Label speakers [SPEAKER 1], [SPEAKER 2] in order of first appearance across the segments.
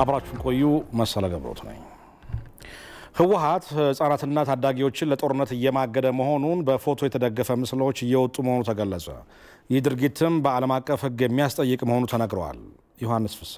[SPEAKER 1] አብራችሁን ቆዩ። መሰለ ገብሮት ነኝ። ህወሓት ህጻናትና ታዳጊዎችን ለጦርነት እየማገደ መሆኑን በፎቶ የተደገፈ ምስሎች እየወጡ መሆኑ ተገለጸ። ይህ ድርጊትም በዓለም አቀፍ ሕግ የሚያስጠይቅ መሆኑ ተነግረዋል። ዮሐንስ ፍሳ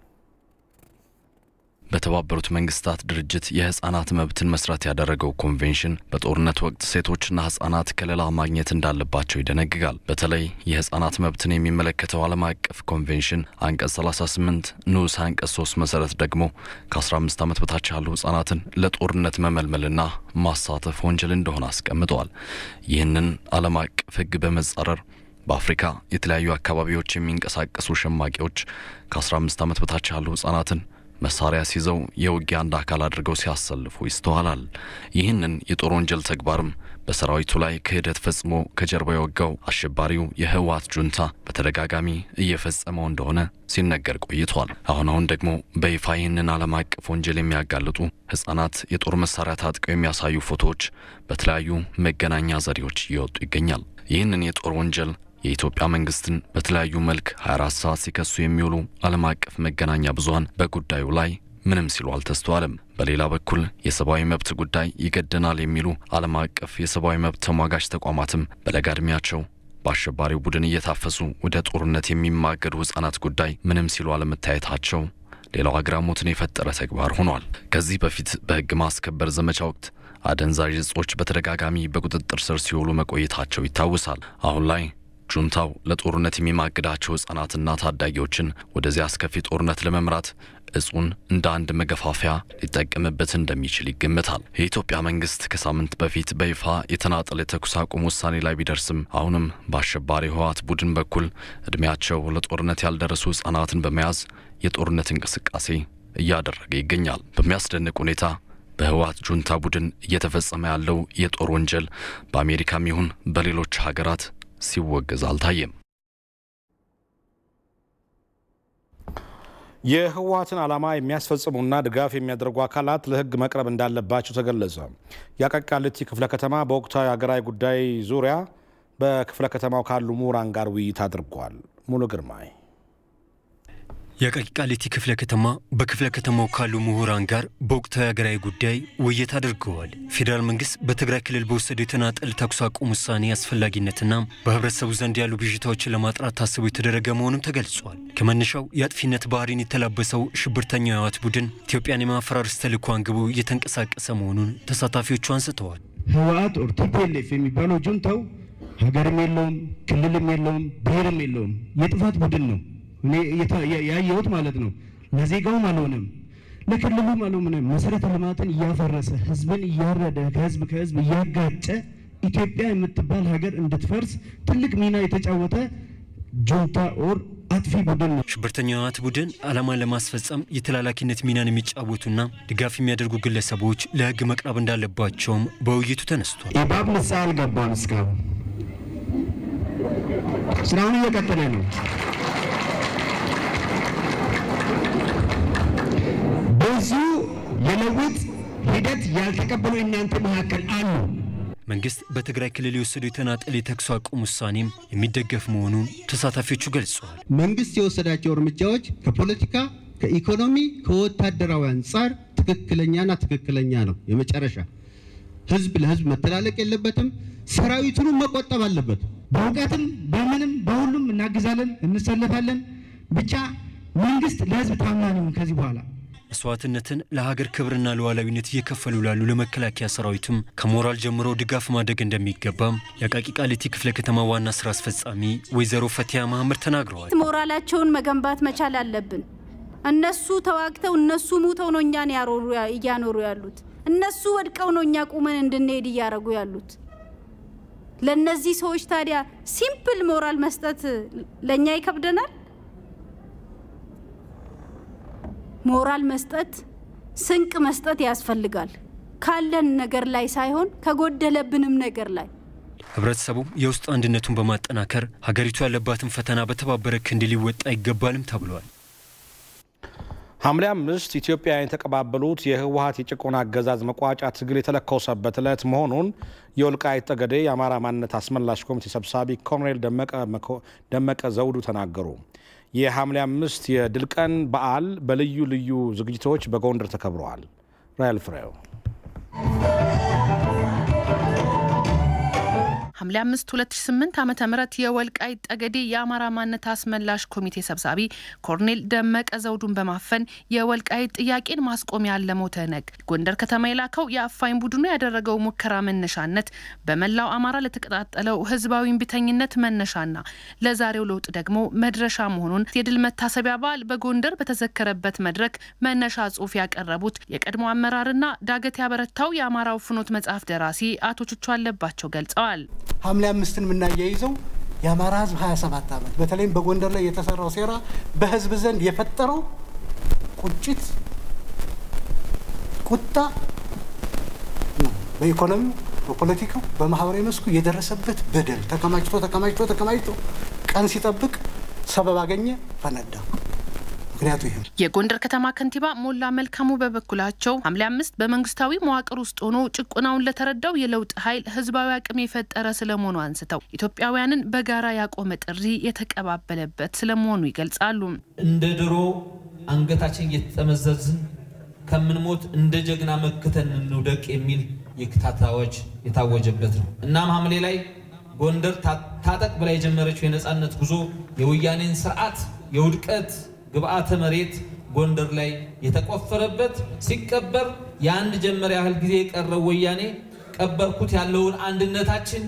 [SPEAKER 2] በተባበሩት መንግስታት ድርጅት የህፃናት መብትን መሰረት ያደረገው ኮንቬንሽን በጦርነት ወቅት ሴቶችና ህጻናት ከለላ ማግኘት እንዳለባቸው ይደነግጋል። በተለይ የህፃናት መብትን የሚመለከተው ዓለም አቀፍ ኮንቬንሽን አንቀጽ 38 ንዑስ አንቀጽ 3 መሰረት ደግሞ ከ15 ዓመት በታች ያሉ ህጻናትን ለጦርነት መመልመልና ማሳተፍ ወንጀል እንደሆነ አስቀምጠዋል። ይህንን ዓለም አቀፍ ህግ በመጻረር በአፍሪካ የተለያዩ አካባቢዎች የሚንቀሳቀሱ ሸማቂዎች ከ15 ዓመት በታች ያሉ ህጻናትን መሳሪያ ሲይዘው የውጊያ አንድ አካል አድርገው ሲያሰልፉ ይስተዋላል። ይህንን የጦር ወንጀል ተግባርም በሰራዊቱ ላይ ክህደት ፈጽሞ ከጀርባ የወጋው አሸባሪው የህወሓት ጁንታ በተደጋጋሚ እየፈጸመው እንደሆነ ሲነገር ቆይቷል። አሁን አሁን ደግሞ በይፋ ይህንን ዓለም አቀፍ ወንጀል የሚያጋልጡ ህጻናት የጦር መሳሪያ ታጥቀው የሚያሳዩ ፎቶዎች በተለያዩ መገናኛ ዘዴዎች እየወጡ ይገኛል። ይህንን የጦር ወንጀል የኢትዮጵያ መንግስትን በተለያዩ መልክ 24 ሰዓት ሲከሱ የሚውሉ ዓለም አቀፍ መገናኛ ብዙኃን በጉዳዩ ላይ ምንም ሲሉ አልተስተዋልም። በሌላ በኩል የሰብአዊ መብት ጉዳይ ይገደናል የሚሉ ዓለም አቀፍ የሰብአዊ መብት ተሟጋች ተቋማትም በለጋ ዕድሜያቸው በአሸባሪው ቡድን እየታፈሱ ወደ ጦርነት የሚማገዱ ህጻናት ጉዳይ ምንም ሲሉ አለመታየታቸው ሌላው አግራሞትን የፈጠረ ተግባር ሆኗል። ከዚህ በፊት በህግ ማስከበር ዘመቻ ወቅት አደንዛዥ እጾች በተደጋጋሚ በቁጥጥር ስር ሲውሉ መቆየታቸው ይታወሳል። አሁን ላይ ጁንታው ለጦርነት የሚማግዳቸው ህጻናትና ታዳጊዎችን ወደዚያ አስከፊ ጦርነት ለመምራት እጹን እንደ አንድ መገፋፊያ ሊጠቀምበት እንደሚችል ይገመታል። የኢትዮጵያ መንግስት ከሳምንት በፊት በይፋ የተናጠለ የተኩስ አቁም ውሳኔ ላይ ቢደርስም አሁንም በአሸባሪ ህወሓት ቡድን በኩል እድሜያቸው ለጦርነት ያልደረሱ ህጻናትን በመያዝ የጦርነት እንቅስቃሴ እያደረገ ይገኛል። በሚያስደንቅ ሁኔታ በህወሓት ጁንታ ቡድን እየተፈጸመ ያለው የጦር ወንጀል በአሜሪካም ይሁን በሌሎች ሀገራት ሲወገዝ አልታየም።
[SPEAKER 1] የህወሓትን ዓላማ የሚያስፈጽሙና ድጋፍ የሚያደርጉ አካላት ለህግ መቅረብ እንዳለባቸው ተገለጸ። የአቃቂ ቃሊቲ ክፍለ ከተማ በወቅታዊ ሀገራዊ ጉዳይ ዙሪያ በክፍለ ከተማው ካሉ ምሁራን ጋር ውይይት አድርጓል። ሙሉ ግርማይ
[SPEAKER 3] የአቃቂ ቃሊቲ ክፍለ ከተማ በክፍለ ከተማው ካሉ ምሁራን ጋር በወቅታዊ ሀገራዊ ጉዳይ ውይይት አድርገዋል። ፌዴራል መንግስት በትግራይ ክልል በወሰደው የተናጠል ተኩስ አቁም ውሳኔ አስፈላጊነትና በህብረተሰቡ ዘንድ ያሉ ብዥታዎችን ለማጥራት ታስቦ የተደረገ መሆኑም ተገልጿል። ከመነሻው የአጥፊነት ባህሪን የተላበሰው ሽብርተኛው የህወሓት ቡድን ኢትዮጵያን የማፈራረስ ተልዕኮ አንግቦ እየተንቀሳቀሰ መሆኑን ተሳታፊዎቹ አንስተዋል።
[SPEAKER 4] ህወሓት ኦር ቲፒኤልኤፍ የሚባለው ጁንታው ሀገርም የለውም፣ ክልልም የለውም፣ ብሔርም የለውም። የጥፋት ቡድን ነው እኔ ያየሁት ማለት ነው። ለዜጋውም አልሆነም፣ ለክልሉም አልሆነም። መሰረተ ልማትን እያፈረሰ ህዝብን እያረደ ከህዝብ ከህዝብ እያጋጨ ኢትዮጵያ የምትባል ሀገር እንድትፈርስ ትልቅ ሚና የተጫወተ ጁንታ ኦር አጥፊ ቡድን ነው።
[SPEAKER 3] ሽብርተኛው ህወሓት ቡድን ዓላማን ለማስፈጸም የተላላኪነት ሚናን የሚጫወቱና ድጋፍ የሚያደርጉ ግለሰቦች ለህግ መቅረብ እንዳለባቸውም በውይይቱ ተነስቷል።
[SPEAKER 4] ኢባብ ንስሓ አልገባም። እስካሁን ስራውን እየቀጠለ ነው። ብዙ የለውጥ ሂደት ያልተቀበሉ እናንተ መካከል አሉ።
[SPEAKER 3] መንግስት በትግራይ ክልል የወሰደው የተናጠል የተኩስ አቁም ውሳኔም የሚደገፍ መሆኑን ተሳታፊዎቹ ገልጸዋል።
[SPEAKER 5] መንግስት የወሰዳቸው እርምጃዎች ከፖለቲካ፣ ከኢኮኖሚ፣ ከወታደራዊ አንጻር ትክክለኛና ትክክለኛ ነው። የመጨረሻ ህዝብ ለህዝብ መተላለቅ የለበትም። ሰራዊቱንም መቆጠብ አለበት።
[SPEAKER 4] በእውቀትም በምንም በሁሉም እናግዛለን፣ እንሰለፋለን። ብቻ መንግስት ለህዝብ ታማኝ ይሁን ከዚህ በኋላ
[SPEAKER 3] መስዋዕትነትን ለሀገር ክብርና ለሉዓላዊነት እየከፈሉ ላሉ ለመከላከያ ሰራዊቱም ከሞራል ጀምሮ ድጋፍ ማድረግ እንደሚገባም የአቃቂ ቃሊቲ ክፍለ ከተማ ዋና ስራ አስፈጻሚ ወይዘሮ ፈቲያ መሀመድ ተናግረዋል።
[SPEAKER 6] ሞራላቸውን መገንባት መቻል አለብን። እነሱ ተዋግተው እነሱ ሙተው ነው እኛን እያኖሩ ያሉት። እነሱ ወድቀው ነው እኛ ቁመን እንድንሄድ እያደረጉ ያሉት። ለእነዚህ ሰዎች ታዲያ ሲምፕል ሞራል መስጠት ለእኛ ይከብደናል። ሞራል መስጠት ስንቅ መስጠት ያስፈልጋል። ካለን ነገር ላይ ሳይሆን ከጎደለብንም ነገር ላይ
[SPEAKER 3] ህብረተሰቡ የውስጥ አንድነቱን በማጠናከር ሀገሪቱ ያለባትን ፈተና በተባበረ ክንድ ሊወጣ ይገባልም ተብሏል።
[SPEAKER 1] ሐምሌ አምስት ኢትዮጵያውያን የተቀባበሉት የህወሀት የጭቆና አገዛዝ መቋጫ ትግል የተለኮሰበት ዕለት መሆኑን የወልቃይት ጠገዴ የአማራ ማንነት አስመላሽ ኮሚቴ ሰብሳቢ ኮሎኔል ደመቀ ዘውዱ ተናገሩ። የሐምሌ አምስት የድል ቀን በዓል በልዩ ልዩ ዝግጅቶች በጎንደር ተከብረዋል። ራያል ፍሬው
[SPEAKER 7] ሐምሌ 5 2008 ዓ ም የወልቃይት ጠገዴ የአማራ ማንነት አስመላሽ ኮሚቴ ሰብሳቢ ኮርኔል ደመቀ ዘውዱን በማፈን የወልቃይት ጥያቄን ማስቆም ያለመው ትህነግ ጎንደር ከተማ የላከው የአፋኝ ቡድኑ ያደረገው ሙከራ መነሻነት በመላው አማራ ለተቀጣጠለው ህዝባዊ እምቢተኝነት መነሻና ለዛሬው ለውጥ ደግሞ መድረሻ መሆኑን የድል መታሰቢያ በዓል በጎንደር በተዘከረበት መድረክ መነሻ ጽሑፍ ያቀረቡት የቀድሞ አመራርና ዳገት ያበረታው የአማራው ፍኖት መጽሐፍ ደራሲ አቶ ቹቹ አለባቸው ገልጸዋል።
[SPEAKER 8] ሐምሌ አምስትን የምናያይዘው የአማራ ህዝብ 27 ዓመት በተለይም በጎንደር ላይ የተሰራው ሴራ በህዝብ ዘንድ የፈጠረው ቁጭት፣ ቁጣ በኢኮኖሚው፣ በፖለቲካው፣ በማህበራዊ መስኩ የደረሰበት በደል ተከማችቶ ተከማችቶ ተከማችቶ ቀን ሲጠብቅ ሰበብ አገኘ፣ ፈነዳ። ምክንያቱ ይህ
[SPEAKER 7] የጎንደር ከተማ ከንቲባ ሞላ መልካሙ በበኩላቸው ሐምሌ አምስት በመንግስታዊ መዋቅር ውስጥ ሆኖ ጭቆናውን ለተረዳው የለውጥ ኃይል ህዝባዊ አቅም የፈጠረ ስለመሆኑ አንስተው ኢትዮጵያውያንን በጋራ ያቆመ ጥሪ የተቀባበለበት ስለመሆኑ ይገልጻሉ።
[SPEAKER 9] እንደ ድሮ አንገታችን እየተጠመዘዝን ከምንሞት እንደ ጀግና መክተን እንውደቅ የሚል የክታት አዋጅ የታወጀበት ነው። እናም ሐምሌ ላይ ጎንደር ታጠቅ ብላ የጀመረችው የነፃነት ጉዞ የወያኔን ስርዓት የውድቀት ግብአተ መሬት ጎንደር ላይ የተቆፈረበት ሲቀበር የአንድ ጀመር ያህል ጊዜ የቀረው ወያኔ ቀበርኩት ያለውን አንድነታችን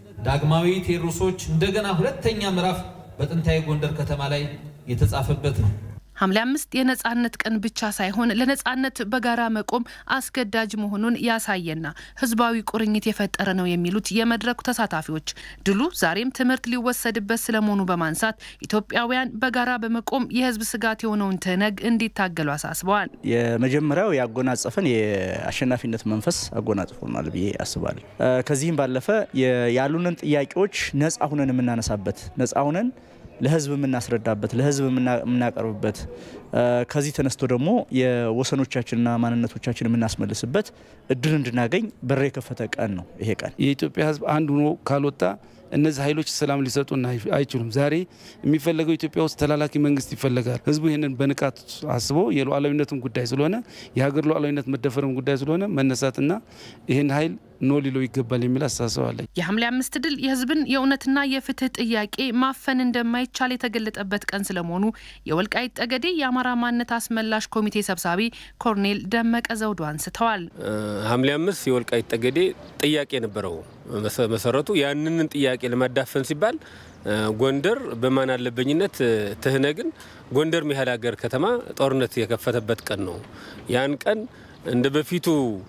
[SPEAKER 9] ዳግማዊ ቴዎድሮሶች እንደገና ሁለተኛ ምዕራፍ በጥንታዊ ጎንደር ከተማ ላይ የተጻፈበት ነው።
[SPEAKER 7] ሐምሌ አምስት የነጻነት ቀን ብቻ ሳይሆን ለነጻነት በጋራ መቆም አስገዳጅ መሆኑን ያሳየና ህዝባዊ ቁርኝት የፈጠረ ነው የሚሉት የመድረኩ ተሳታፊዎች ድሉ ዛሬም ትምህርት ሊወሰድበት ስለመሆኑ በማንሳት ኢትዮጵያውያን በጋራ በመቆም የህዝብ ስጋት የሆነውን ትህነግ እንዲታገሉ አሳስበዋል።
[SPEAKER 10] የመጀመሪያው ያጎናጸፈን የአሸናፊነት መንፈስ አጎናጽፎናል ብዬ አስባለሁ። ከዚህም ባለፈ ያሉንን ጥያቄዎች ነጻ ሁነን የምናነሳበት ነጻ ሁነን ለህዝብ የምናስረዳበት ለህዝብ የምናቀርብበት ከዚህ ተነስቶ ደግሞ የወሰኖቻችንና ማንነቶቻችን የምናስመልስበት እድል እንድናገኝ በር የከፈተ ቀን ነው ይሄ ቀን።
[SPEAKER 11] የኢትዮጵያ ህዝብ አንድ ሆኖ ካልወጣ እነዚህ ኃይሎች ሰላም ሊሰጡን አይችሉም። ዛሬ የሚፈለገው ኢትዮጵያ ውስጥ ተላላኪ መንግስት ይፈለጋል። ህዝቡ ይህንን በንቃት አስቦ የሉዓላዊነትም ጉዳይ ስለሆነ የሀገር ሉዓላዊነት መደፈርም ጉዳይ ስለሆነ መነሳትና ይህን ኃይል ኖ ሊለው ይገባል የሚል አስተሳሰብ አለኝ።
[SPEAKER 7] የሐምሌ አምስት ድል የህዝብን የእውነትና የፍትህ ጥያቄ ማፈን እንደማይቻል የተገለጠበት ቀን ስለመሆኑ የወልቃይት ጠገዴ የአማራ ማንነት አስመላሽ ኮሚቴ ሰብሳቢ ኮርኔል ደመቀ ዘውዱ አንስተዋል።
[SPEAKER 12] ሐምሌ አምስት የወልቃይት ጠገዴ ጥያቄ ነበረው። መሰረቱ ያንንን ጥያቄ ለማዳፈን ሲባል ጎንደር በማን አለበኝነት ትህነግን ጎንደር ያህል ሀገር ከተማ ጦርነት የከፈተበት ቀን ነው። ያን ቀን እንደ በፊቱ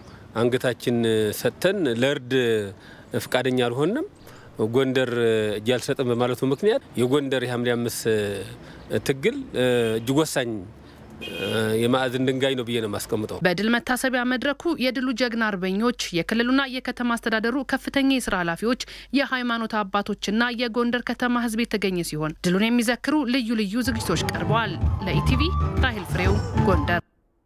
[SPEAKER 12] አንገታችን ሰጥተን ለእርድ ፈቃደኛ አልሆንም። ጎንደር እጅ አልሰጥም በማለቱ ምክንያት የጎንደር የሐምሌ አምስት ትግል እጅግ ወሳኝ የማዕዘን ድንጋይ ነው ብዬ ነው የማስቀምጠው።
[SPEAKER 7] በድል መታሰቢያ መድረኩ የድሉ ጀግና አርበኞች፣ የክልሉና የከተማ አስተዳደሩ ከፍተኛ የስራ ኃላፊዎች፣ የሃይማኖት አባቶችና የጎንደር ከተማ ህዝብ የተገኘ ሲሆን ድሉን የሚዘክሩ ልዩ ልዩ ዝግጅቶች ቀርበዋል። ለኢቲቪ ራሂል ፍሬው ጎንደር።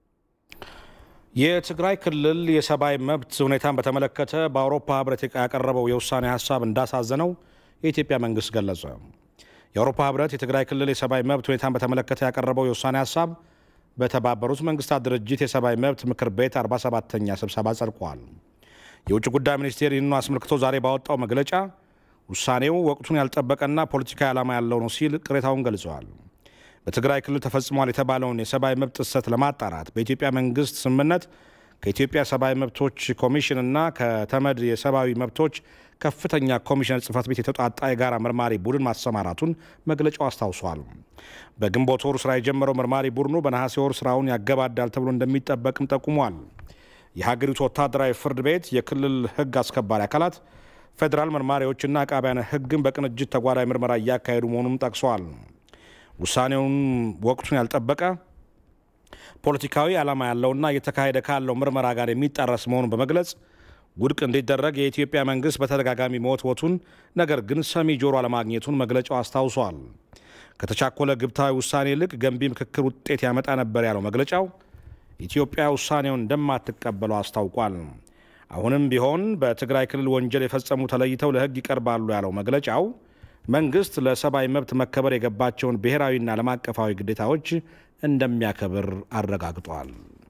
[SPEAKER 1] የትግራይ ክልል የሰብአዊ መብት ሁኔታን በተመለከተ በአውሮፓ ህብረት ያቀረበው የውሳኔ ሀሳብ እንዳሳዘነው የኢትዮጵያ መንግስት ገለጸ። የአውሮፓ ህብረት የትግራይ ክልል የሰብአዊ መብት ሁኔታን በተመለከተ ያቀረበው የውሳኔ ሀሳብ በተባበሩት መንግስታት ድርጅት የሰብአዊ መብት ምክር ቤት 47ተኛ ስብሰባ ጸድቋል። የውጭ ጉዳይ ሚኒስቴር ይህንኑ አስመልክቶ ዛሬ ባወጣው መግለጫ ውሳኔው ወቅቱን ያልጠበቀና ፖለቲካዊ ዓላማ ያለው ነው ሲል ቅሬታውን ገልጸዋል። በትግራይ ክልል ተፈጽሟል የተባለውን የሰብአዊ መብት ጥሰት ለማጣራት በኢትዮጵያ መንግስት ስምምነት ከኢትዮጵያ ሰብአዊ መብቶች ኮሚሽን እና ከተመድ የሰብአዊ መብቶች ከፍተኛ ኮሚሽነር ጽህፈት ቤት የተውጣጣ የጋራ መርማሪ ቡድን ማሰማራቱን መግለጫው አስታውሷል። በግንቦት ወሩ ስራ የጀመረው መርማሪ ቡድኑ በነሐሴ ወር ስራውን ያገባዳል ተብሎ እንደሚጠበቅም ጠቁሟል። የሀገሪቱ ወታደራዊ ፍርድ ቤት፣ የክልል ህግ አስከባሪ አካላት፣ ፌዴራል መርማሪዎችና አቃቢያነ ህግን በቅንጅት ተጓዳኝ ምርመራ እያካሄዱ መሆኑንም ጠቅሰዋል። ውሳኔውን ወቅቱን ያልጠበቀ ፖለቲካዊ ዓላማ ያለውና እየተካሄደ ካለው ምርመራ ጋር የሚጣረስ መሆኑን በመግለጽ ውድቅ እንዲደረግ የኢትዮጵያ መንግስት በተደጋጋሚ መወትወቱን ነገር ግን ሰሚ ጆሮ አለማግኘቱን መግለጫው አስታውሷል። ከተቻኮለ ግብታዊ ውሳኔ ይልቅ ገንቢ ምክክር ውጤት ያመጣ ነበር ያለው መግለጫው ኢትዮጵያ ውሳኔውን እንደማትቀበለው አስታውቋል። አሁንም ቢሆን በትግራይ ክልል ወንጀል የፈጸሙ ተለይተው ለህግ ይቀርባሉ ያለው መግለጫው መንግስት ለሰብአዊ መብት መከበር የገባቸውን ብሔራዊና ዓለም አቀፋዊ ግዴታዎች እንደሚያከብር አረጋግጧል።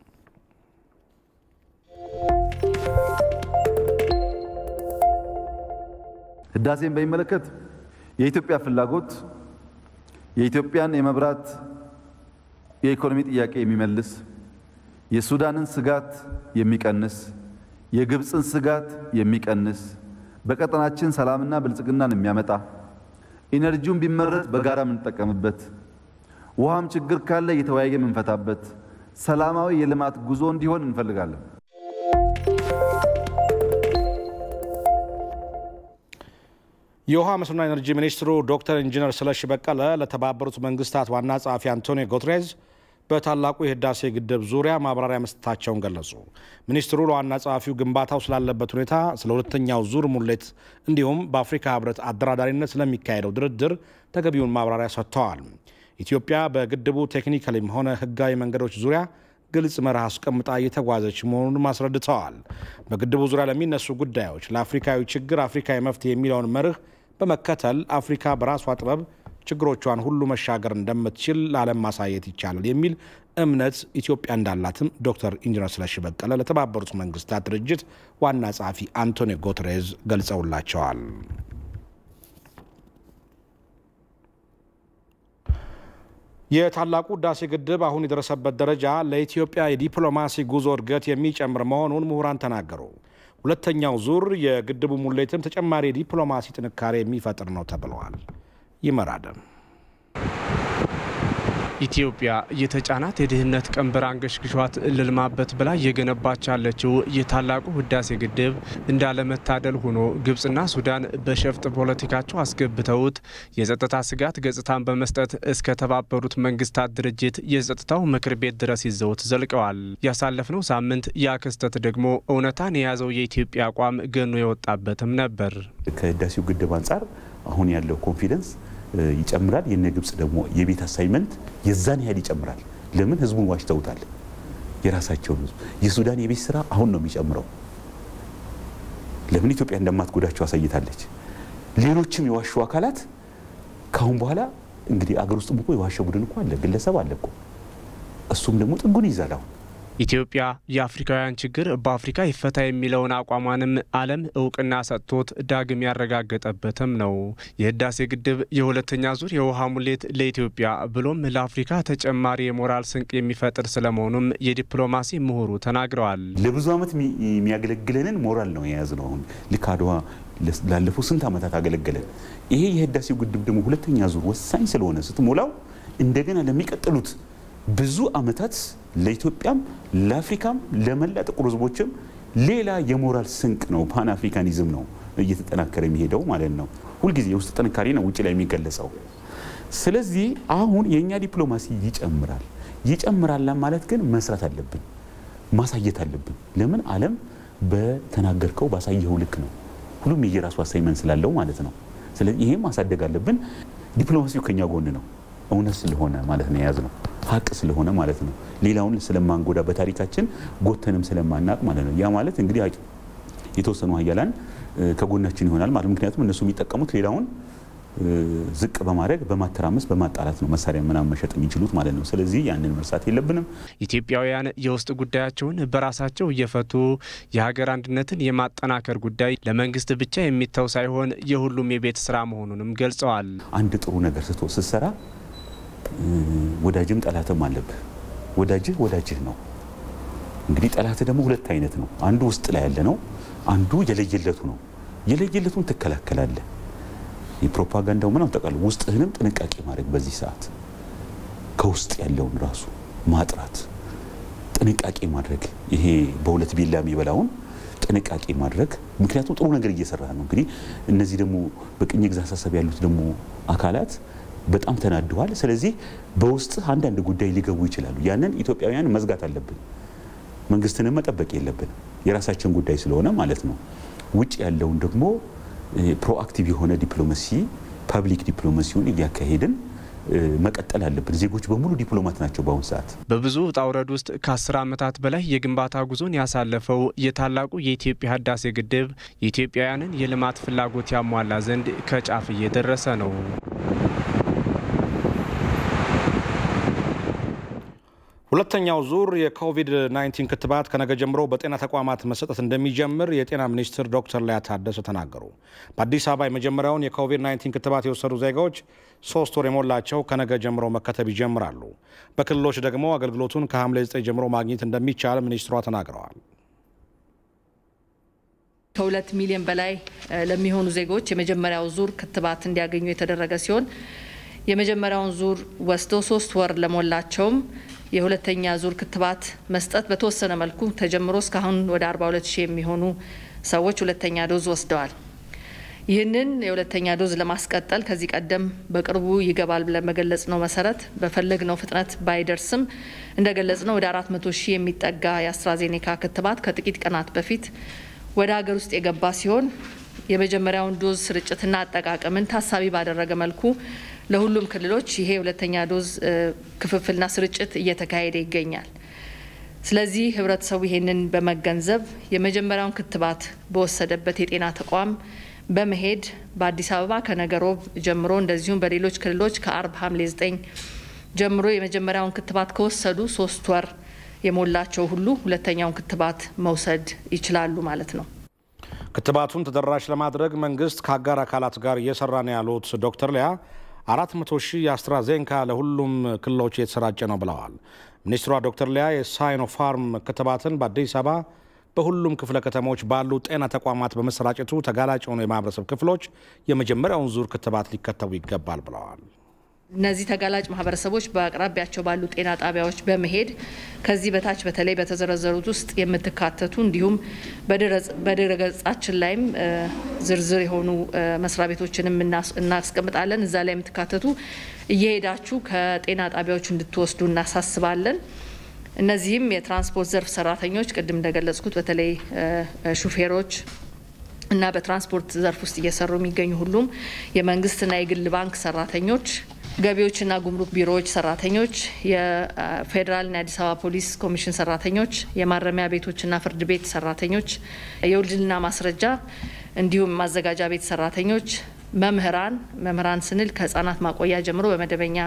[SPEAKER 13] ህዳሴን በሚመለከት የኢትዮጵያ ፍላጎት የኢትዮጵያን የመብራት የኢኮኖሚ ጥያቄ የሚመልስ የሱዳንን ስጋት የሚቀንስ የግብፅን ስጋት የሚቀንስ በቀጠናችን ሰላምና ብልጽግናን የሚያመጣ ኢነርጂውን ቢመረት በጋራ የምንጠቀምበት ውሃም ችግር ካለ እየተወያየ የምንፈታበት ሰላማዊ የልማት ጉዞ እንዲሆን እንፈልጋለን።
[SPEAKER 1] የውሃ መስኖና ኤነርጂ ሚኒስትሩ ዶክተር ኢንጂነር ስለሺ በቀለ ለተባበሩት መንግስታት ዋና ጸሐፊ አንቶኒዮ ጉተሬዝ በታላቁ የህዳሴ ግድብ ዙሪያ ማብራሪያ መስጠታቸውን ገለጹ። ሚኒስትሩ ለዋና ጸሐፊው ግንባታው ስላለበት ሁኔታ፣ ስለ ሁለተኛው ዙር ሙሌት እንዲሁም በአፍሪካ ህብረት አደራዳሪነት ስለሚካሄደው ድርድር ተገቢውን ማብራሪያ ሰጥተዋል። ኢትዮጵያ በግድቡ ቴክኒካሊም ሆነ ህጋዊ መንገዶች ዙሪያ ግልጽ መርህ አስቀምጣ እየተጓዘች መሆኑንም አስረድተዋል። በግድቡ ዙሪያ ለሚነሱ ጉዳዮች ለአፍሪካዊ ችግር አፍሪካዊ መፍትሄ የሚለውን መርህ በመከተል አፍሪካ በራሷ ጥበብ ችግሮቿን ሁሉ መሻገር እንደምትችል ለዓለም ማሳየት ይቻላል የሚል እምነት ኢትዮጵያ እንዳላትም ዶክተር ኢንጂነር ስለሺ በቀለ ለተባበሩት መንግስታት ድርጅት ዋና ጸሐፊ አንቶኒዮ ጉተሬዝ ገልጸውላቸዋል። የታላቁ ህዳሴ ግድብ አሁን የደረሰበት ደረጃ ለኢትዮጵያ የዲፕሎማሲ ጉዞ እድገት የሚጨምር መሆኑን ምሁራን ተናገሩ። ሁለተኛው ዙር የግድቡ ሙሌትም ተጨማሪ የዲፕሎማሲ ጥንካሬ የሚፈጥር ነው ተብለዋል። ይመራደም
[SPEAKER 14] ኢትዮጵያ የተጫናት የድህነት ቀንበር አንገሽግሿት ልልማበት ብላ እየገነባች ያለችው የታላቁ ህዳሴ ግድብ እንዳለመታደል ሆኖ ግብጽና ሱዳን በሸፍጥ ፖለቲካቸው አስገብተውት የጸጥታ ስጋት ገጽታን በመስጠት እስከ ተባበሩት መንግስታት ድርጅት የጸጥታው ምክር ቤት ድረስ ይዘውት ዘልቀዋል። ያሳለፍነው ሳምንት ያ ክስተት ደግሞ እውነታን የያዘው የኢትዮጵያ አቋም ገኖ የወጣበትም ነበር።
[SPEAKER 15] ከህዳሴው ግድብ አንጻር አሁን ያለው ኮንፊደንስ ይጨምራል። የነ ግብጽ ደግሞ የቤት አሳይመንት የዛን ያህል ይጨምራል። ለምን ህዝቡን ዋሽተውታል። የራሳቸውን ህዝብ የሱዳን የቤት ስራ አሁን ነው የሚጨምረው። ለምን ኢትዮጵያ እንደማትጎዳቸው አሳይታለች። ሌሎችም የዋሹ አካላት ካሁን በኋላ እንግዲህ አገር ውስጥም እኮ የዋሸ ቡድን እኮ አለ፣ ግለሰብ አለ እኮ እሱም ደግሞ ጥጉን ይዛል አሁን
[SPEAKER 14] ኢትዮጵያ የአፍሪካውያን ችግር በአፍሪካ ይፈታ የሚለውን አቋሟንም ዓለም እውቅና ሰጥቶት ዳግም ያረጋገጠበትም ነው። የህዳሴ ግድብ የሁለተኛ ዙር የውሃ ሙሌት ለኢትዮጵያ ብሎም ለአፍሪካ ተጨማሪ የሞራል ስንቅ የሚፈጥር ስለመሆኑም የዲፕሎማሲ ምሁሩ ተናግረዋል።
[SPEAKER 15] ለብዙ ዓመት የሚያገለግለንን ሞራል ነው የያዝነው። አሁን ልክ አድዋ ላለፉት ስንት ዓመታት አገለገለን። ይሄ የህዳሴው ግድብ ደግሞ ሁለተኛ ዙር ወሳኝ ስለሆነ ስትሞላው እንደገና ለሚቀጥሉት ብዙ ዓመታት ለኢትዮጵያም ለአፍሪካም ለመላ ጥቁር ህዝቦችም ሌላ የሞራል ስንቅ ነው። ፓን አፍሪካኒዝም ነው እየተጠናከረ የሚሄደው ማለት ነው። ሁልጊዜ የውስጥ ጥንካሬ ነው ውጭ ላይ የሚገለጸው። ስለዚህ አሁን የእኛ ዲፕሎማሲ ይጨምራል። ይጨምራል ማለት ግን መስራት አለብን፣ ማሳየት አለብን። ለምን ዓለም በተናገርከው ባሳየኸው ልክ ነው። ሁሉም የየራሱ አሳይመንት ስላለው ማለት ነው። ስለዚህ ይሄም ማሳደግ አለብን። ዲፕሎማሲው ከኛ ጎን ነው። እውነት ስለሆነ ማለት ነው የያዝ ነው ሀቅ ስለሆነ ማለት ነው። ሌላውን ስለማንጎዳ በታሪካችን ጎተንም ስለማናቅ ማለት ነው። ያ ማለት እንግዲህ የተወሰኑ ሀያላን ከጎናችን ይሆናል ማለት ምክንያቱም እነሱ የሚጠቀሙት ሌላውን ዝቅ በማድረግ በማተራመስ በማጣላት ነው መሳሪያ ምናምን መሸጥ የሚችሉት ማለት ነው። ስለዚህ ያንን መርሳት የለብንም።
[SPEAKER 14] ኢትዮጵያውያን የውስጥ ጉዳያቸውን በራሳቸው እየፈቱ የሀገር አንድነትን የማጠናከር ጉዳይ ለመንግስት ብቻ የሚተው ሳይሆን የሁሉም የቤት ስራ መሆኑንም ገልጸዋል።
[SPEAKER 15] አንድ ጥሩ ነገር ስቶ ስትሰራ ወዳጅም ጠላትም አለብህ። ወዳጅህ ወዳጅህ ነው። እንግዲህ ጠላትህ ደግሞ ሁለት አይነት ነው። አንዱ ውስጥ ላይ ያለ ነው፣ አንዱ የለየለቱ ነው። የለየለቱን ትከላከላለህ። የፕሮፓጋንዳው ምናምን ጠቃሉ ውስጥህንም ጥንቃቄ ማድረግ በዚህ ሰዓት ከውስጥ ያለውን ራሱ ማጥራት ጥንቃቄ ማድረግ ይሄ በሁለት ቢላ የሚበላውን ጥንቃቄ ማድረግ ምክንያቱም ጥሩ ነገር እየሰራ ነው። እንግዲህ እነዚህ ደግሞ በቅኝ ግዛት አሳሰብ ያሉት ደግሞ አካላት በጣም ተናደዋል። ስለዚህ በውስጥ አንዳንድ ጉዳይ ሊገቡ ይችላሉ። ያንን ኢትዮጵያውያን መዝጋት አለብን። መንግስትንም መጠበቅ የለብን የራሳችን ጉዳይ ስለሆነ ማለት ነው። ውጭ ያለውን ደግሞ ፕሮአክቲቭ የሆነ ዲፕሎማሲ ፐብሊክ ዲፕሎማሲውን እያካሄድን መቀጠል አለብን። ዜጎች በሙሉ ዲፕሎማት ናቸው በአሁኑ ሰዓት።
[SPEAKER 14] በብዙ ውጣ ውረድ ውስጥ ከአስር ዓመታት በላይ የግንባታ ጉዞን ያሳለፈው የታላቁ የኢትዮጵያ ህዳሴ ግድብ የኢትዮጵያውያንን የልማት ፍላጎት ያሟላ ዘንድ ከጫፍ እየደረሰ ነው።
[SPEAKER 1] ሁለተኛው ዙር የኮቪድ-19 ክትባት ከነገ ጀምሮ በጤና ተቋማት መሰጠት እንደሚጀምር የጤና ሚኒስትር ዶክተር ሊያ ታደሰ ተናገሩ። በአዲስ አበባ የመጀመሪያውን የኮቪድ-19 ክትባት የወሰዱ ዜጋዎች ሶስት ወር የሞላቸው ከነገ ጀምሮ መከተብ ይጀምራሉ። በክልሎች ደግሞ አገልግሎቱን ከሐምሌ 9 ጀምሮ ማግኘት እንደሚቻል ሚኒስትሯ ተናግረዋል።
[SPEAKER 16] ከሁለት ሚሊዮን በላይ ለሚሆኑ ዜጎች የመጀመሪያው ዙር ክትባት እንዲያገኙ የተደረገ ሲሆን የመጀመሪያውን ዙር ወስደው ሶስት ወር ለሞላቸውም የሁለተኛ ዙር ክትባት መስጠት በተወሰነ መልኩ ተጀምሮ እስካሁን ወደ 42 ሺህ የሚሆኑ ሰዎች ሁለተኛ ዶዝ ወስደዋል። ይህንን የሁለተኛ ዶዝ ለማስቀጠል ከዚህ ቀደም በቅርቡ ይገባል ብለን በገለጽ ነው መሰረት በፈለግነው ፍጥነት ባይደርስም እንደገለጽ ነው ወደ 400 ሺህ የሚጠጋ የአስትራዜኔካ ክትባት ከጥቂት ቀናት በፊት ወደ ሀገር ውስጥ የገባ ሲሆን የመጀመሪያውን ዶዝ ስርጭትና አጠቃቀምን ታሳቢ ባደረገ መልኩ ለሁሉም ክልሎች ይሄ ሁለተኛ ዶዝ ክፍፍልና ስርጭት እየተካሄደ ይገኛል። ስለዚህ ህብረተሰቡ ይሄንን በመገንዘብ የመጀመሪያውን ክትባት በወሰደበት የጤና ተቋም በመሄድ በአዲስ አበባ ከነገ ሮብ ጀምሮ እንደዚሁም በሌሎች ክልሎች ከአርብ ሐምሌ 9 ጀምሮ የመጀመሪያውን ክትባት ከወሰዱ ሶስት ወር የሞላቸው ሁሉ ሁለተኛውን ክትባት መውሰድ ይችላሉ ማለት ነው።
[SPEAKER 1] ክትባቱን ተደራሽ ለማድረግ መንግስት ከአጋር አካላት ጋር እየሰራ ነው ያሉት ዶክተር ሊያ አራት መቶ ሺህ የአስትራዜንካ ለሁሉም ክልሎች የተሰራጨ ነው ብለዋል። ሚኒስትሯ ዶክተር ሊያ የሳይኖፋርም ክትባትን በአዲስ አበባ በሁሉም ክፍለ ከተሞች ባሉ ጤና ተቋማት በመሰራጨቱ ተጋላጭ የሆኑ የማህበረሰብ ክፍሎች የመጀመሪያውን ዙር ክትባት ሊከተቡ ይገባል ብለዋል።
[SPEAKER 16] እነዚህ ተጋላጭ ማህበረሰቦች በአቅራቢያቸው ባሉ ጤና ጣቢያዎች በመሄድ ከዚህ በታች በተለይ በተዘረዘሩት ውስጥ የምትካተቱ እንዲሁም በድረገጻችን ላይም ዝርዝር የሆኑ መስሪያ ቤቶችንም እናስቀምጣለን። እዛ ላይ የምትካተቱ እየሄዳችሁ ከጤና ጣቢያዎች እንድትወስዱ እናሳስባለን። እነዚህም የትራንስፖርት ዘርፍ ሰራተኞች፣ ቅድም እንደገለጽኩት በተለይ ሹፌሮች እና በትራንስፖርት ዘርፍ ውስጥ እየሰሩ የሚገኙ ሁሉም የመንግስትና የግል ባንክ ሰራተኞች ገቢዎችና ጉምሩክ ቢሮዎች ሰራተኞች፣ የፌዴራልና የአዲስ አበባ ፖሊስ ኮሚሽን ሰራተኞች፣ የማረሚያ ቤቶችና ፍርድ ቤት ሰራተኞች፣ የውልድና ማስረጃ እንዲሁም ማዘጋጃ ቤት ሰራተኞች፣ መምህራን መምህራን ስንል ከህጻናት ማቆያ ጀምሮ በመደበኛ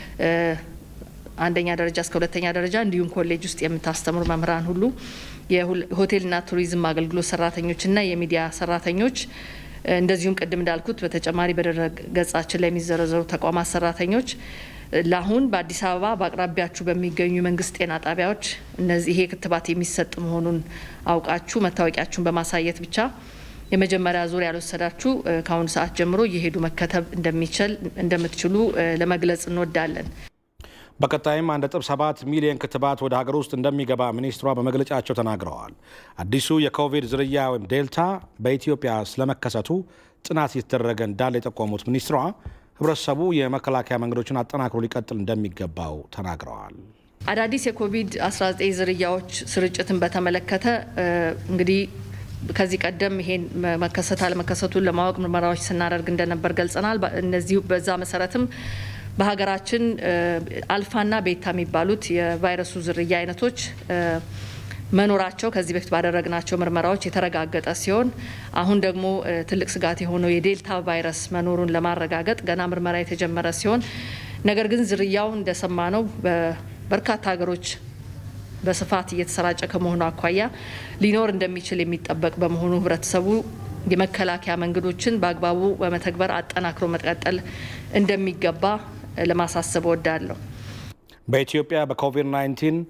[SPEAKER 16] አንደኛ ደረጃ እስከ ሁለተኛ ደረጃ እንዲሁም ኮሌጅ ውስጥ የምታስተምሩ መምህራን ሁሉ የሆቴልና ቱሪዝም አገልግሎት ሰራተኞችና የሚዲያ ሰራተኞች እንደዚሁም ቅድም እንዳልኩት በተጨማሪ በድረ ገጻችን ላይ የሚዘረዘሩ ተቋማት ሰራተኞች ለአሁን በአዲስ አበባ በአቅራቢያችሁ በሚገኙ የመንግስት ጤና ጣቢያዎች እነዚህ ይሄ ክትባት የሚሰጥ መሆኑን አውቃችሁ መታወቂያችሁን በማሳየት ብቻ የመጀመሪያ ዙር ያልወሰዳችሁ ከአሁኑ ሰዓት ጀምሮ እየሄዱ መከተብ እንደሚችል እንደምትችሉ ለመግለጽ እንወዳለን።
[SPEAKER 1] በቀጣይም 1.7 ሚሊዮን ክትባት ወደ ሀገር ውስጥ እንደሚገባ ሚኒስትሯ በመግለጫቸው ተናግረዋል። አዲሱ የኮቪድ ዝርያ ወይም ዴልታ በኢትዮጵያ ስለመከሰቱ ጥናት እየተደረገ እንዳለ የጠቆሙት ሚኒስትሯ ህብረተሰቡ የመከላከያ መንገዶችን አጠናክሮ ሊቀጥል እንደሚገባው ተናግረዋል።
[SPEAKER 16] አዳዲስ የኮቪድ-19 ዝርያዎች ስርጭትን በተመለከተ እንግዲህ ከዚህ ቀደም ይሄን መከሰት አለመከሰቱን ለማወቅ ምርመራዎች ስናደርግ እንደነበር ገልጸናል። እነዚሁ በዛ መሰረትም በሀገራችን አልፋና ቤታ የሚባሉት የቫይረሱ ዝርያ አይነቶች መኖራቸው ከዚህ በፊት ባደረግናቸው ምርመራዎች የተረጋገጠ ሲሆን አሁን ደግሞ ትልቅ ስጋት የሆነው የዴልታ ቫይረስ መኖሩን ለማረጋገጥ ገና ምርመራ የተጀመረ ሲሆን ነገር ግን ዝርያው እንደሰማ ነው በበርካታ ሀገሮች በስፋት እየተሰራጨ ከመሆኑ አኳያ ሊኖር እንደሚችል የሚጠበቅ በመሆኑ ህብረተሰቡ የመከላከያ መንገዶችን በአግባቡ በመተግበር አጠናክሮ መቀጠል እንደሚገባ ለማሳሰብ እወዳለሁ።
[SPEAKER 1] በኢትዮጵያ በኮቪድ-19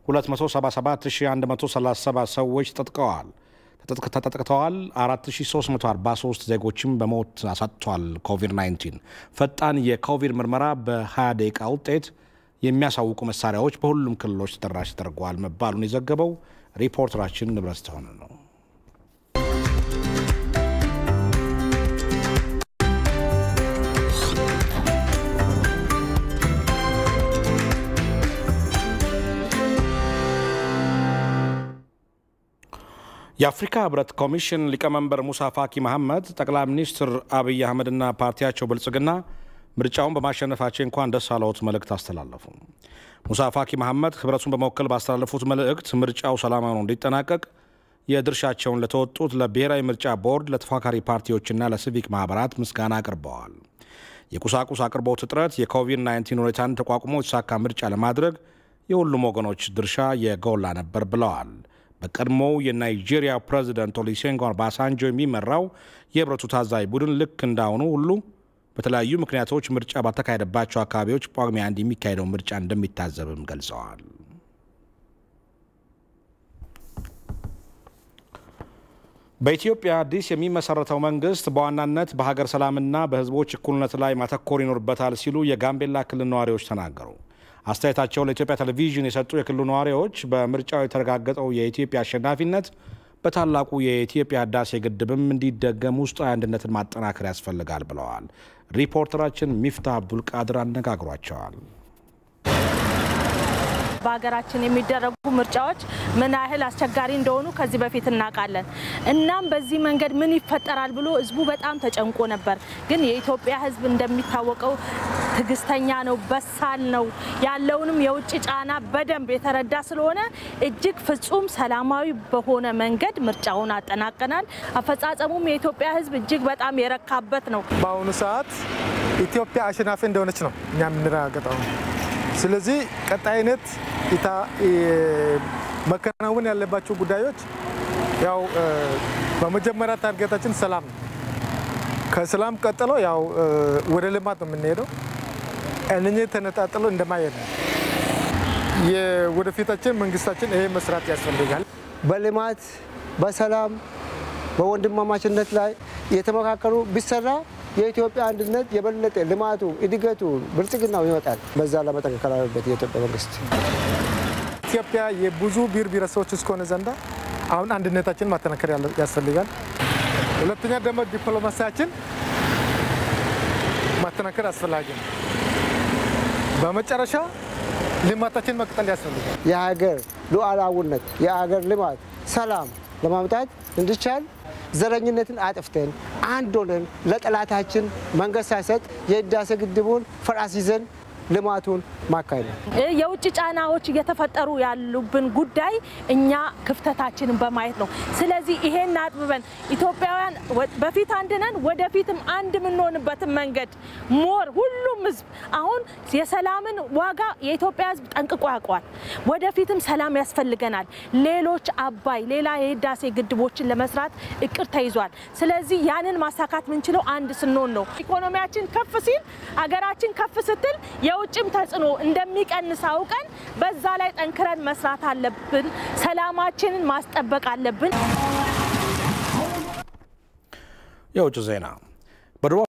[SPEAKER 1] 277137 ሰዎች ተጠቅተዋል ተጠቅተዋል 4343 ዜጎችም በሞት አሳጥቷል። ኮቪድ-19 ፈጣን የኮቪድ ምርመራ በ20 ደቂቃ ውጤት የሚያሳውቁ መሳሪያዎች በሁሉም ክልሎች ተደራሽ ተደርገዋል መባሉን የዘገበው ሪፖርተራችን ንብረት ተሆነ ነው። የአፍሪካ ህብረት ኮሚሽን ሊቀመንበር ሙሳ ፋኪ መሐመድ ጠቅላይ ሚኒስትር አብይ አህመድና ፓርቲያቸው ብልጽግና ምርጫውን በማሸነፋቸው እንኳን ደስ አለዎት መልእክት አስተላለፉ። ሙሳ ፋኪ መሐመድ ህብረቱን በመወከል ባስተላለፉት መልእክት ምርጫው ሰላማዊ ሆኖ እንዲጠናቀቅ የድርሻቸውን ለተወጡት ለብሔራዊ ምርጫ ቦርድ፣ ለተፎካካሪ ፓርቲዎችና ለሲቪክ ማህበራት ምስጋና አቅርበዋል። የቁሳቁስ አቅርቦት እጥረት የኮቪድ-19 ሁኔታን ተቋቁሞ የተሳካ ምርጫ ለማድረግ የሁሉም ወገኖች ድርሻ የጎላ ነበር ብለዋል። በቀድሞው የናይጄሪያ ፕሬዚደንት ኦሉሴጉን ኦባሳንጆ የሚመራው የህብረቱ ታዛቢ ቡድን ልክ እንዳሁኑ ሁሉ በተለያዩ ምክንያቶች ምርጫ ባልተካሄደባቸው አካባቢዎች ጳጉሜ አንድ የሚካሄደው ምርጫ እንደሚታዘብም ገልጸዋል። በኢትዮጵያ አዲስ የሚመሰረተው መንግስት በዋናነት በሀገር ሰላምና በህዝቦች እኩልነት ላይ ማተኮር ይኖርበታል ሲሉ የጋምቤላ ክልል ነዋሪዎች ተናገሩ። አስተያየታቸውን ለኢትዮጵያ ቴሌቪዥን የሰጡ የክልሉ ነዋሪዎች በምርጫው የተረጋገጠው የኢትዮጵያ አሸናፊነት በታላቁ የኢትዮጵያ ህዳሴ ግድብም እንዲደገም ውስጣዊ አንድነትን ማጠናከር ያስፈልጋል ብለዋል። ሪፖርተራችን ሚፍታህ አብዱልቃድር አነጋግሯቸዋል።
[SPEAKER 17] በሀገራችን የሚደረጉ ምርጫዎች ምን ያህል አስቸጋሪ እንደሆኑ ከዚህ በፊት እናውቃለን። እናም በዚህ መንገድ ምን ይፈጠራል ብሎ ህዝቡ በጣም ተጨንቆ ነበር። ግን የኢትዮጵያ ህዝብ እንደሚታወቀው ትዕግስተኛ ነው፣ በሳል ነው። ያለውንም የውጭ ጫና በደንብ የተረዳ ስለሆነ እጅግ ፍጹም ሰላማዊ በሆነ መንገድ ምርጫውን አጠናቀናል። አፈጻጸሙም የኢትዮጵያ ህዝብ እጅግ በጣም የረካበት ነው።
[SPEAKER 18] በአሁኑ ሰዓት ኢትዮጵያ አሸናፊ እንደሆነች ነው እኛ የምንረጋገጠው። ስለዚህ ቀጣይነት መከናወን ያለባቸው ጉዳዮች ያው በመጀመሪያ ታርጌታችን ሰላም ነው። ከሰላም ቀጥሎ ያው ወደ ልማት ነው የምንሄደው። እነኚህ ተነጣጥሎ እንደማየት ነው። የወደፊታችን መንግስታችን ይሄ መስራት ያስፈልጋል።
[SPEAKER 19] በልማት በሰላም በወንድማማችነት ላይ የተመካከሉ ቢሰራ የኢትዮጵያ አንድነት የበለጠ ልማቱ፣ እድገቱ፣ ብልጽግናው ይመጣል። በዛ ለመጠንከር አለበት የኢትዮጵያ መንግስት።
[SPEAKER 18] ኢትዮጵያ የብዙ ብሔር ብሔረሰቦች እስከሆነ ዘንዳ አሁን አንድነታችን ማጠናከር ያስፈልጋል። ሁለተኛ ደግሞ ዲፕሎማሲያችን ማጠናከር አስፈላጊ ነው። በመጨረሻ ልማታችን መቅጠል ያስፈልጋል።
[SPEAKER 19] የሀገር ሉዓላዊነት፣ የሀገር ልማት፣ ሰላም ለማምጣት እንዲቻል ዘረኝነትን አጥፍተን አንድ ሆነን ለጠላታችን መንገድ ሳይሰጥ የህዳሴ ግድቡን ፈራስ ይዘን ልማቱን ማካሄድ ነው።
[SPEAKER 17] የውጭ ጫናዎች እየተፈጠሩ ያሉብን ጉዳይ እኛ ክፍተታችንን በማየት ነው። ስለዚህ ይሄን አጥብበን ኢትዮጵያውያን በፊት አንድ ነን፣ ወደፊትም አንድ የምንሆንበትን መንገድ ሞር ሁሉም ህዝብ አሁን የሰላምን ዋጋ የኢትዮጵያ ህዝብ ጠንቅቆ ያውቀዋል። ወደፊትም ሰላም ያስፈልገናል። ሌሎች አባይ፣ ሌላ የህዳሴ ግድቦችን ለመስራት እቅድ ተይዟል። ስለዚህ ያንን ማሳካት የምንችለው አንድ ስንሆን ነው። ኢኮኖሚያችን ከፍ ሲል አገራችን ከፍ ስትል የውጭም ተጽዕኖ እንደሚቀንስ አውቀን በዛ ላይ ጠንክረን መስራት አለብን። ሰላማችንን ማስጠበቅ አለብን።
[SPEAKER 1] የውጭ ዜና